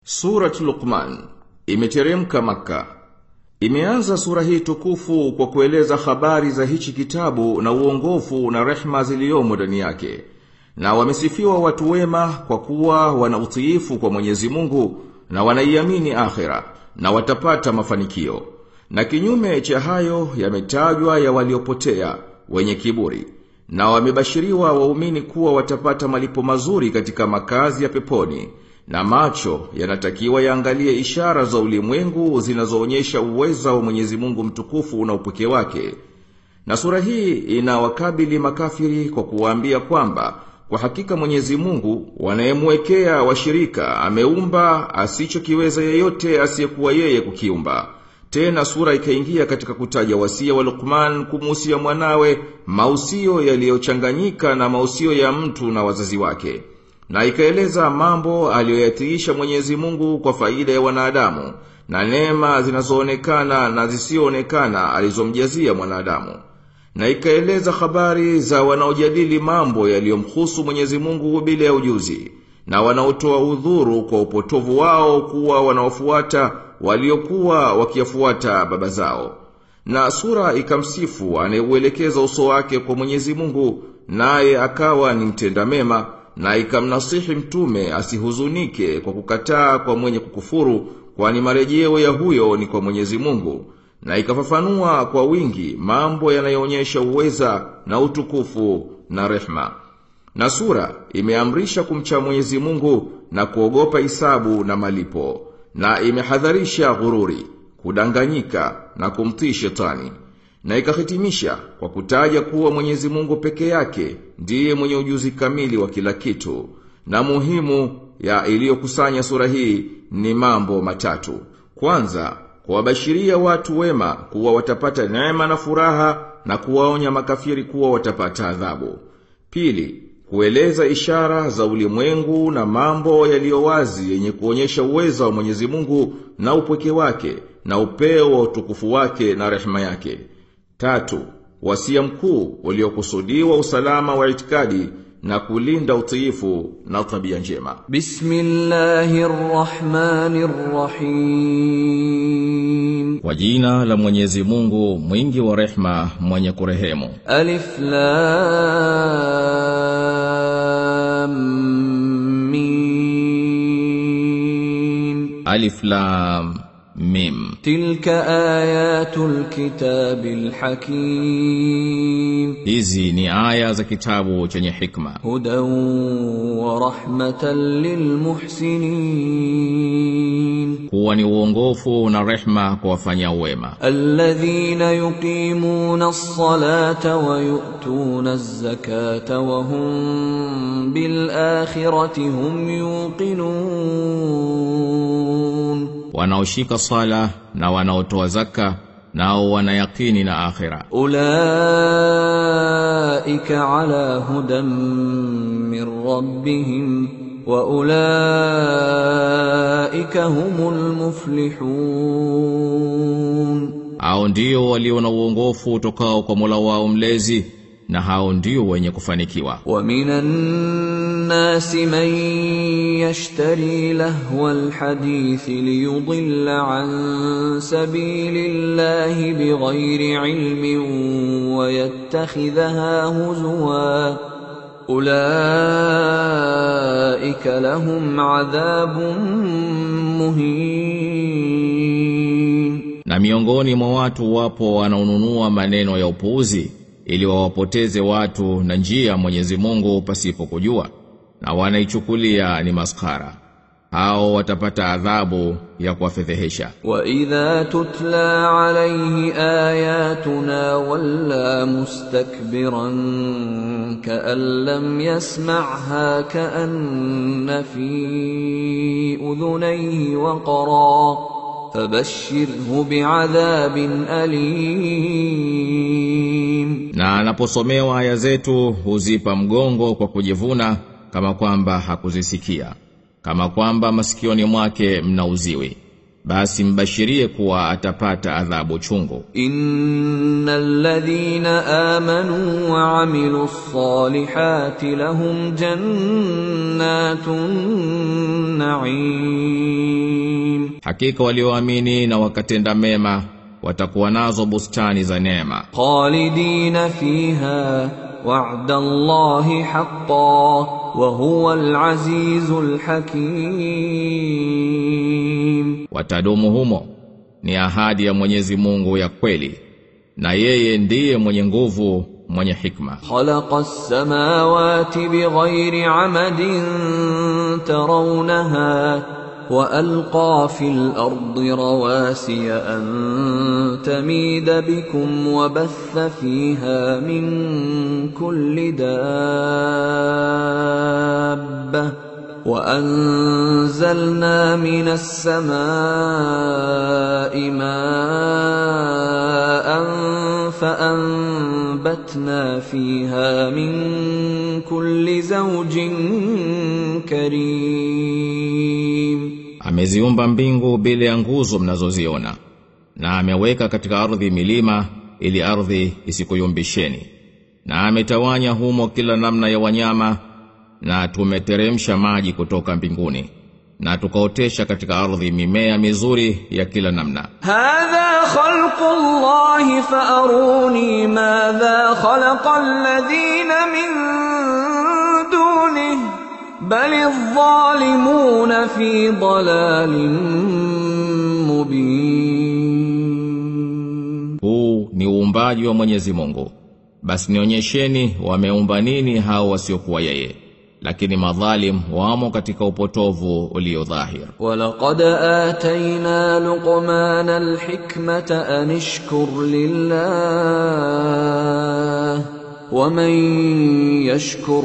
Surat Luqman imeteremka maka. Imeanza sura hii tukufu kwa kueleza habari za hichi kitabu na uongofu na rehma ziliyomo ndani yake. Na wamesifiwa watu wema kwa kuwa wana utiifu kwa Mwenyezi Mungu na wanaiamini akhira na watapata mafanikio. Na kinyume cha hayo yametajwa ya waliopotea wenye kiburi na wamebashiriwa waumini kuwa watapata malipo mazuri katika makazi ya peponi na macho yanatakiwa yaangalie ishara za ulimwengu zinazoonyesha uweza wa Mwenyezi Mungu mtukufu na upweke wake. Na sura hii inawakabili makafiri kwa kuwaambia kwamba kwa hakika Mwenyezi Mungu wanayemwekea washirika ameumba asichokiweza yeyote asiyekuwa yeye kukiumba. Tena sura ikaingia katika kutaja wasia wa Luqman kumuhusia mwanawe mausio yaliyochanganyika na mausio ya mtu na wazazi wake. Na ikaeleza mambo aliyoyatiisha Mwenyezi Mungu kwa faida ya wanadamu na neema zinazoonekana na zisioonekana alizomjazia mwanadamu. Na ikaeleza habari za wanaojadili mambo yaliyomhusu Mwenyezi Mungu bila ya ujuzi na wanaotoa udhuru kwa upotovu wao kuwa wanaofuata waliokuwa wakiyafuata baba zao. Na sura ikamsifu anayeuelekeza uso wake kwa Mwenyezi Mungu naye akawa ni mtenda mema na ikamnasihi mtume asihuzunike kwa kukataa kwa mwenye kukufuru kwani marejeo ya huyo ni kwa Mwenyezi Mungu na ikafafanua kwa wingi mambo yanayoonyesha uweza na utukufu na rehma. Na sura imeamrisha kumcha Mwenyezi Mungu na kuogopa hisabu na malipo na imehadharisha ghururi, kudanganyika na kumtii shetani. Na ikahitimisha kwa kutaja kuwa Mwenyezi Mungu peke yake ndiye mwenye ujuzi kamili wa kila kitu. Na muhimu ya iliyokusanya sura hii ni mambo matatu. Kwanza, kuwabashiria watu wema kuwa watapata neema na furaha na kuwaonya makafiri kuwa watapata adhabu. Pili, kueleza ishara za ulimwengu na mambo yaliyo wazi yenye kuonyesha uweza wa Mwenyezi Mungu na upweke wake na upeo wa utukufu wake na rehema yake. Tatu, wasia mkuu uliokusudiwa usalama wa itikadi na kulinda utiifu na tabia njema. Bismillahirrahmanirrahim. Kwa jina la Mwenyezi Mungu mwingi wa rehma mwenye kurehemu. Alif Lam Mim. Alif Lam Mim. Tilka ayatul kitabil hakim. Hizi ni aya za kitabu chenye hikma. Hudan wa rahmatan lil muhsinin. Kuwa ni uongofu na rehma kwa wafanya wema. Alladhina yuqimuna as-salata wa yu'tuna az-zakata wa hum bil akhirati hum yuqinun. Wanaoshika sala na wanaotoa zaka nao wanayakini na akhira. Ulaika ala hudan min rabbihim wa ulaika humul muflihun. Hao ndio walio na uongofu utokao kwa Mola wao mlezi na hao ndio wenye kufanikiwa. Wa minan nasi man yashtari lahwa alhadith liyudilla an sabilillahi bighairi ilmin wa yattakhidhaha huzwa ulaika lahum adhabun muhin Na miongoni mwa watu wapo wanaonunua maneno ya upuuzi ili wawapoteze watu na njia ya Mwenyezi Mungu pasipo kujua na wanaichukulia ni maskara hao watapata adhabu ya kuwafedhehesha wa idha tutla alayhi ayatuna walla mustakbiran ka'an lam yasma'ha ka'anna fi udhunayhi waqra fabashshirhu bi'adhabin alim na anaposomewa aya zetu huzipa mgongo kwa kujivuna kama kwamba hakuzisikia kama kwamba masikioni mwake mna uziwi basi mbashirie kuwa atapata adhabu chungu innal ladhina amanu wa amilus salihati lahum jannatun na'im Hakika walioamini na wakatenda mema watakuwa nazo bustani za neema. خالدين فيها وعد الله حقا وهو العزيز الحكيم Watadumu humo ni ahadi ya Mwenyezi Mungu ya kweli na yeye ndiye mwenye nguvu mwenye hikma. خلق السماوات بغير عمد ترونها والقى في الارض رواسي ان تميد بكم وبث فيها من كل دابه وانزلنا من السماء ماء فانبتنا فيها من كل زوج كريم Ameziumba mbingu bila ya nguzo mnazoziona na ameweka katika ardhi milima ili ardhi isikuyumbisheni na ametawanya humo kila namna ya wanyama na tumeteremsha maji kutoka mbinguni na tukaotesha katika ardhi mimea mizuri ya kila namna هذا خلق الله فأروني ماذا خلق الذين من دونه بل الظالمون في ضلال مبين huu ni uumbaji wa Mwenyezi Mungu basi nionyesheni wameumba nini hao wasiokuwa yeye lakini madhalim wamo katika upotovu ulio dhahir ولقد آتينا لقمان الحكمة أن اشكر لله ومن يشكر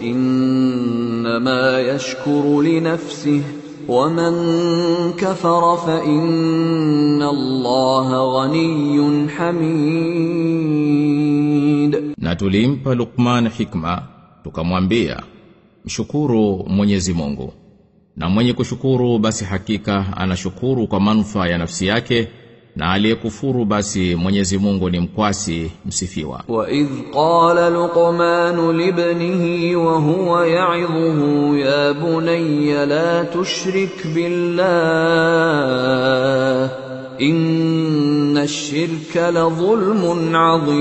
فإنما يشكر لنفسه ومن كفر فإن الله غني حميد na tulimpa Luqman hikma tukamwambia mshukuru Mwenyezi Mungu na mwenye kushukuru basi hakika anashukuru kwa manufaa ya nafsi yake na aliyekufuru basi Mwenyezi Mungu ni mkwasi msifiwa وإذ قال لقمان لابنه وهو يعظه يا بني لا تشرك بالله إن الشرك لظلم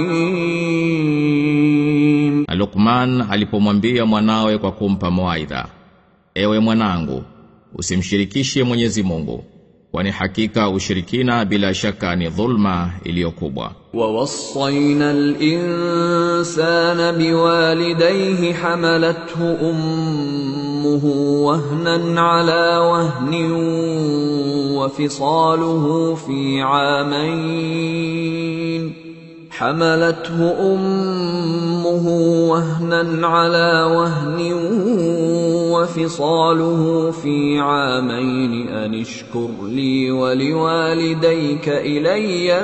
عظيم Na Luqman alipomwambia mwanawe kwa kumpa mawaidha Ewe mwanangu usimshirikishe Mwenyezi Mungu kwani hakika ushirikina bila shaka ni dhulma iliyokubwa ووصينا الإنسان بوالديه حملته أمه وهنا على وهن وفصاله في عامين حملته أمه وهنا على وهن وفصاله في عامين أن اشكر لي ولوالديك إلي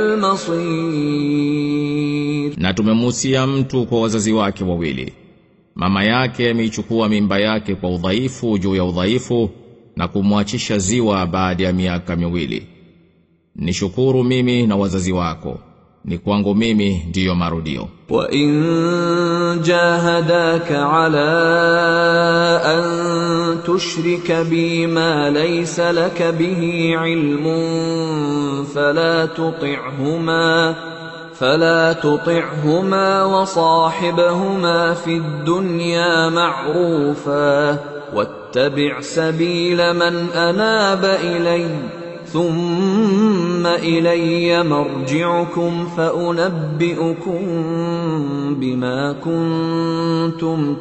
المصير Na tumemuhusia mtu kwa wazazi wake wawili. Mama yake ameichukua mimba yake kwa udhaifu juu ya udhaifu na kumwachisha ziwa baada ya miaka miwili. Nishukuru mimi na wazazi wako. Ni kwangu mimi ndiyo marudio. وإن جاهداك على أن تشرك بي ما ليس لك به علم فلا تطعهما فلا تطعهما وصاحبهما في الدنيا معروفا واتبع سبيل من أناب إليّ ثم إلي مرجعكم فأنبئكم بما كنتم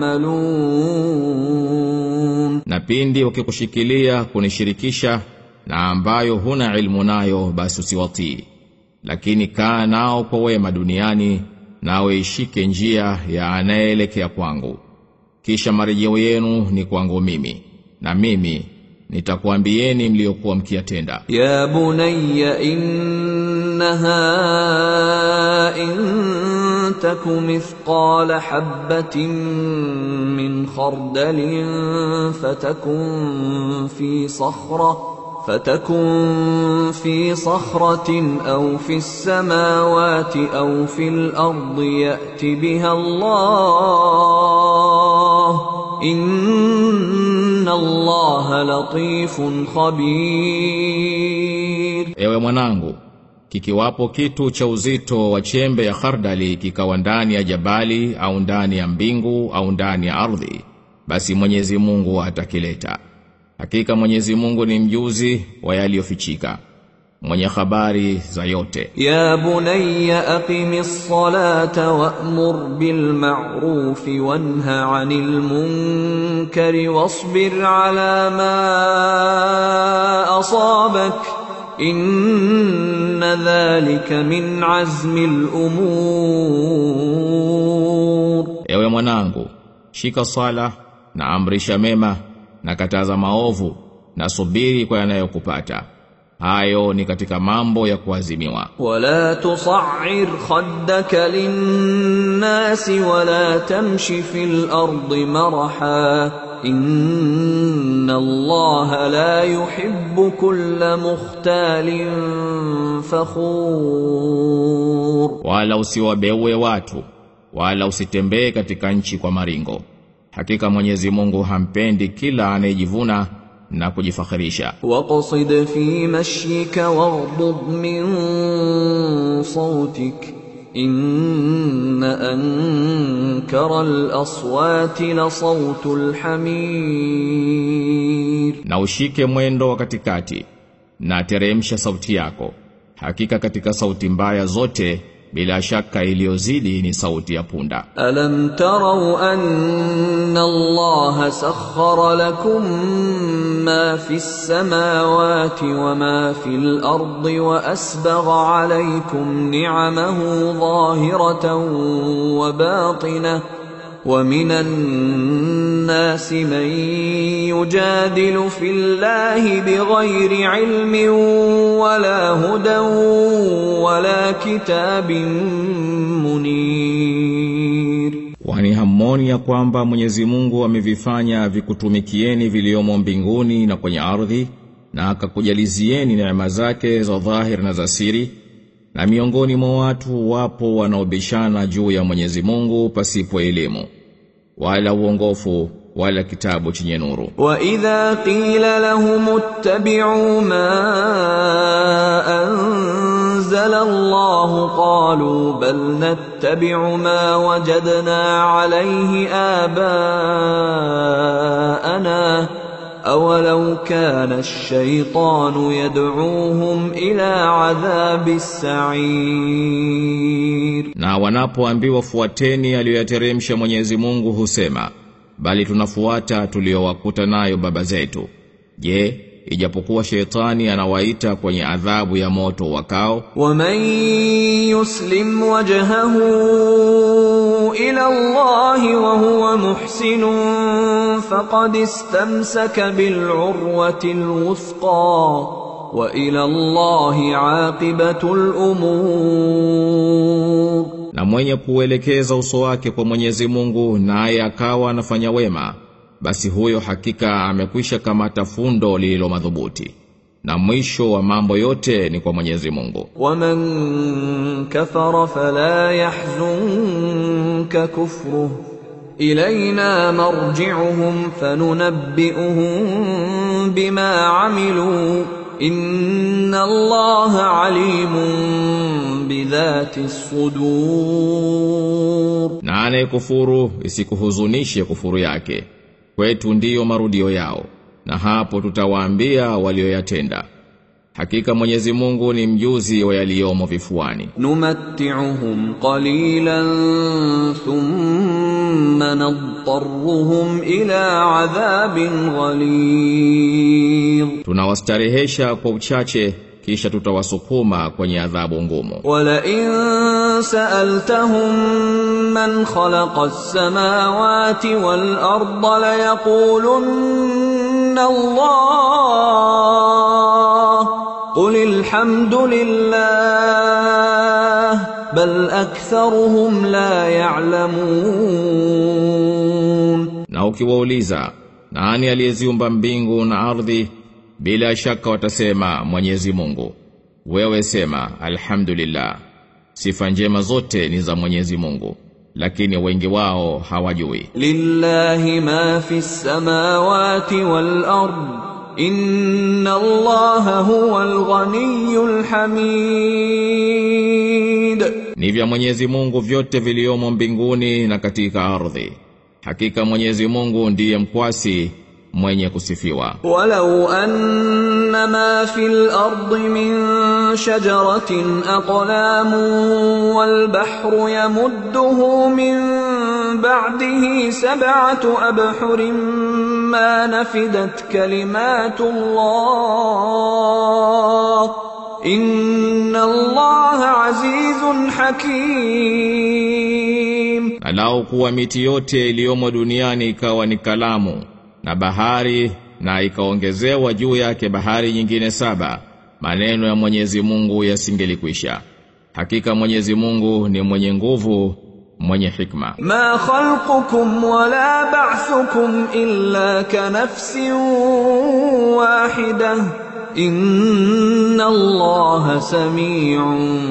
تعملون Na pindi wakikushikilia kunishirikisha na ambayo huna ilmu nayo basi usiwatii. Lakini kaa nao kwa wema duniani nawe ishike njia ya anayeelekea kwangu. Kisha marejeo yenu ni kwangu mimi na mimi nitakuambieni mliokuwa mkiyatenda. يا بني إنها إن تك مثقال حبة من خردل فتكن في صخرة فتكن في صخرة أو في السماوات أو في الأرض يأت بها الله إن الله لطيف خبير Ewe mwanangu, kikiwapo kitu cha uzito wa chembe ya khardali kikawa ndani ya jabali au ndani ya mbingu au ndani ya ardhi, basi Mwenyezi Mungu atakileta. Hakika Mwenyezi Mungu ni mjuzi wa yaliyofichika, mwenye habari za yote. يا بني أقم الصلاة وأمر بالمعروف وانه عن المنكر واصبر على ما أصابك إن ذلك من عزم الأمور Ewe mwanangu, shika sala na amrisha mema na kataza maovu na subiri kwa yanayokupata. Hayo ni katika mambo ya kuazimiwa. ولا تصعر خدك للناس ولا تمش في الأرض مرحا إن الله لا يحب كل مختال فخور Wala usiwabeue watu, wala usitembee katika nchi kwa maringo. Hakika Mwenyezi Mungu hampendi kila anayejivuna na kujifakhirisha. واقصد في مشيك واغضض من صوتك إن أنكر الأصوات لصوت الحمير Na ushike mwendo wa katikati na teremsha sauti yako. Hakika katika sauti mbaya zote bila shaka iliyozidi ni sauti ya punda. ألم تروا أن الله سخر لكم ما في السماوات وما في الأرض وأسبغ عليكم نعمه ظاهرة وباطنة ومن الناس من يجادل في الله بغير علم ولا هدى ولا كتاب منير Kwani hammoni ya kwamba Mwenyezi Mungu amevifanya vikutumikieni viliomo mbinguni na kwenye ardhi na akakujalizieni neema zake za dhahir na za siri na miongoni mwa watu wapo wanaobishana juu ya Mwenyezi Mungu pasipo elimu wala uongofu wala kitabu chenye nuru وإذا قيل لهم اتبعوا ما أنزل الله قالوا بل نتبع ما وجدنا عليه آباءنا أولو كان الشيطان يدعوهم إلى عذاب السعير na wanapoambiwa fuateni aliyoyateremsha Mwenyezi Mungu husema bali tunafuata tuliowakuta nayo baba zetu je ijapokuwa shetani anawaita kwenye adhabu ya moto wakao ومن يسلم وجهه إلى الله وهو محسن فقد استمسك بالعروة الوثقى وإلى الله عاقبة الأمور na mwenye kuelekeza uso wake kwa Mwenyezi Mungu naye akawa anafanya wema basi huyo hakika amekwisha kamata fundo lililo madhubuti na mwisho wa mambo yote ni kwa Mwenyezi Mungu ومن كفر فلا يحزنك كفره إلينا مرجعهم فننبئهم بما عملوا إن الله عليم بذات الصدور na anayekufuru isikuhuzunishe kufuru yake kwetu ndiyo marudio yao na hapo tutawaambia walioyatenda hakika Mwenyezi Mungu ni mjuzi wa yaliyomo vifuani نمتعهم قليلا ثم نضطرهم إلى عذاب غليظ tunawastarehesha kwa uchache kisha tutawasukuma kwenye adhabu ngumu ولئن سألتهم من خلق السماوات والأرض ليقولن الله قل الحمد لله بل أكثرهم لا يعلمون na ukiwauliza nani aliyeziumba mbingu na ardhi bila shaka watasema Mwenyezi Mungu wewe sema alhamdulillah sifa njema zote ni za Mwenyezi Mungu lakini wengi wao hawajui لله ما في السماوات والأرض إن الله هو الغني الحميد ni vya Mwenyezi Mungu vyote viliomo mbinguni na katika ardhi hakika Mwenyezi Mungu ndiye mkwasi mwenye kusifiwa ولو أن ما في الأرض من شجرة أقلام والبحر يمده من بعده سبعة أبحر ما نفدت كلمات الله إن الله عزيز حكيم na lau kuwa miti yote iliyomo duniani ikawa ni kalamu na bahari na ikaongezewa juu yake bahari nyingine saba maneno ya Mwenyezi Mungu yasingelikwisha hakika Mwenyezi Mungu ni mwenye nguvu mwenye hikma ما خلقكم ولا بعثكم إلا كنفس واحدة إن الله سميع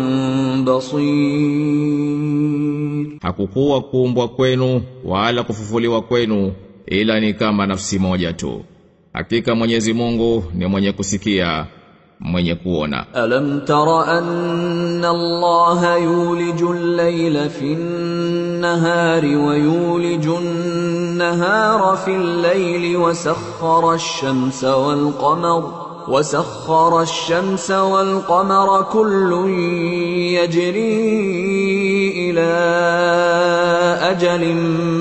بصير hakukuwa kuumbwa kwenu wala kufufuliwa kwenu ila ni kama nafsi moja tu hakika Mwenyezi Mungu ni mwenye kusikia mwenye kuona ألم تر أن الله يولج الليل في النهار ويولج النهار في الليل وسخر الشمس والقمر وسخر الشمس والقمر كل يجري إلى أجل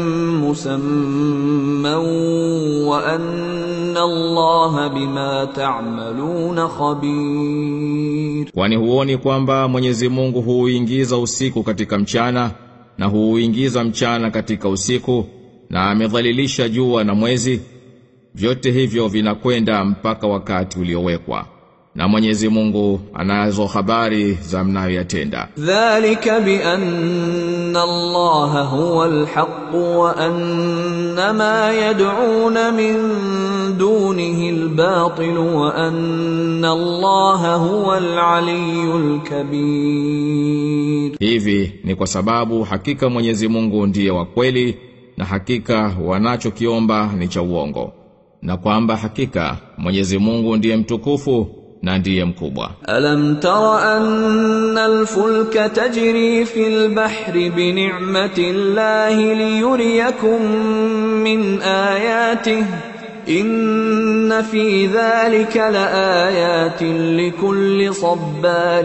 مسمى وأن الله بما تعملون خبير Kwani huoni kwamba Mwenyezi Mungu huuingiza usiku katika mchana na huuingiza mchana katika usiku na amedhalilisha jua na mwezi vyote hivyo vinakwenda mpaka wakati uliowekwa na Mwenyezi Mungu anazo habari za mnayoyatenda ذلك بأن الله هو الحق وأن ما يدعون من دونه الباطل وأن الله هو العلي الكبير hivi ni kwa sababu hakika Mwenyezi Mungu ndiye wa kweli na hakika wanachokiomba ni cha uongo na kwamba hakika Mwenyezi Mungu ndiye mtukufu na ndiye mkubwa ألم تر أن الفلك تجري في البحر بنعمة الله ليريكم من آياته إن في ذلك لآيات لكل صبار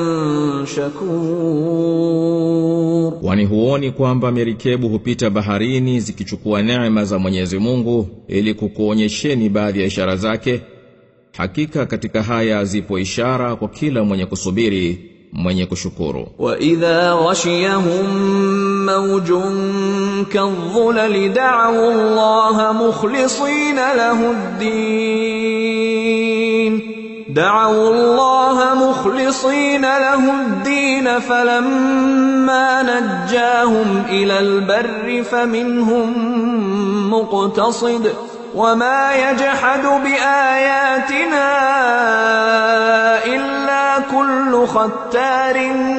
شكور Wani huoni kwamba merikebu hupita baharini zikichukua neema za Mwenyezi Mungu ili kukuonyesheni baadhi ya ishara zake? Hakika katika haya zipo ishara kwa kila mwenye kusubiri, mwenye kushukuru. وإذا غشيهم موج كالظلل دعوا الله مخلصين له الدين دعوا الله مخلصين له الدين فلما نجاهم إلى البر فمنهم مقتصد وما يجحد بآياتنا إلا كل ختار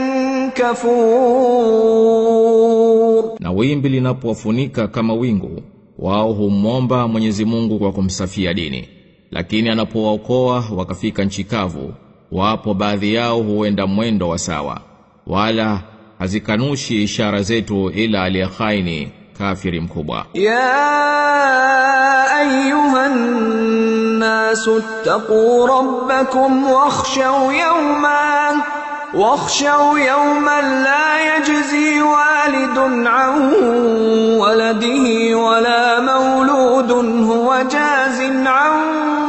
كفور Na wimbi linapowafunika kama wingu, wao humwomba Mwenyezi Mungu kwa kumsafia dini. Lakini anapowaokoa wakafika nchi kavu, wapo baadhi yao huenda mwendo wa sawa. Wala hazikanushi ishara zetu ila aliyekhaini kafiri mkubwa. يا أيها الناس اتقوا ربكم واخشوا يوما واخشوا يوما لا يجزي والد عن ولده ولا مولود هو جاز عن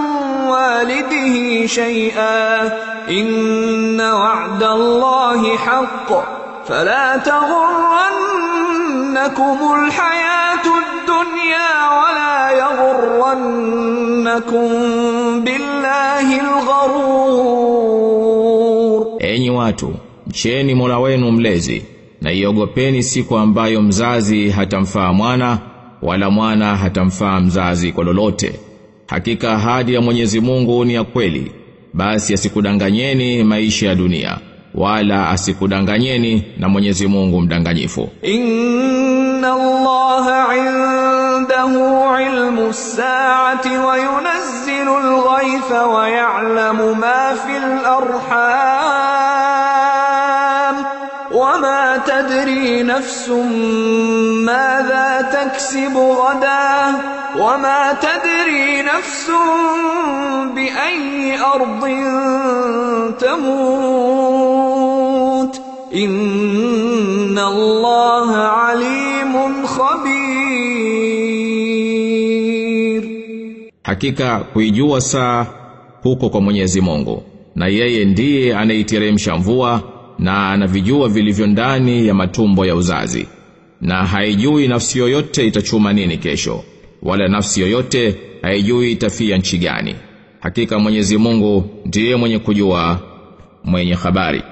والده شيئا إن وعد الله حق فلا تغرنكم الحياة الدنيا ولا يغرنكم بالله الغرور Enyi watu, mcheni Mola wenu mlezi na iogopeni siku ambayo mzazi hatamfaa mwana wala mwana hatamfaa mzazi kwa lolote. Hakika ahadi ya Mwenyezi Mungu ni ya kweli, basi asikudanganyeni maisha ya dunia wala asikudanganyeni na Mwenyezi Mungu mdanganyifu إن الله عنده علم الساعة وينزل الغيث ويعلم ما في الأرحام وما تدري نفس ماذا تكسب غدا وما تدري نفس بأي أرض تموت إن الله عليم خبير Hakika kuijua saa huko kwa Mwenyezi Mungu na yeye ndiye anaiteremsha mvua na anavijua vilivyo ndani ya matumbo ya uzazi na haijui nafsi yoyote itachuma nini kesho wala nafsi yoyote haijui itafia nchi gani hakika Mwenyezi Mungu ndiye mwenye kujua mwenye habari